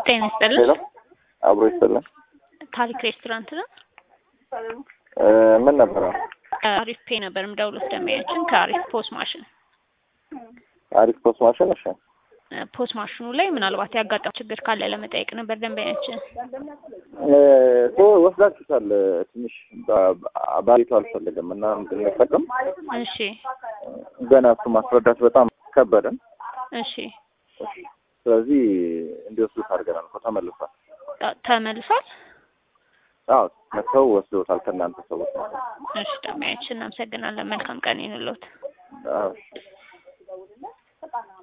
ጤና ይስጥልን። ሄሎ አብሮ ይስጥልን። ታሪክ ሬስቶራንት ነው። እ ምን ነበረ? አሪፍ ፔ ነበር የምደውለው ደንበኛችን ከአሪፍ ፖስ ማሽን አሪፍ ፖስት ማሽን። እሺ እ ፖስ ማሽኑ ላይ ምናልባት ያጋጠመው ችግር ካለ ለመጠየቅ ነበር ደንበኛችን። እ ቶ ወስዳችሁታል። ትንሽ ባ- ባሪቱ አልፈልግም እና እንድንጠቀም እሺ ገና እሱ ማስረዳት በጣም ከበደን። እሺ ስለዚህ እንዲወስዱት አድርገናል እኮ ተመልሷል። ተ- ተመልሷል። አዎ መጥተው ወስደውታል ከእናንተ ሰዎች ማለት ነው። እሺ ደንበኛችን እናመሰግናለን። መልካም ቀን ይሁንልዎት። አዎ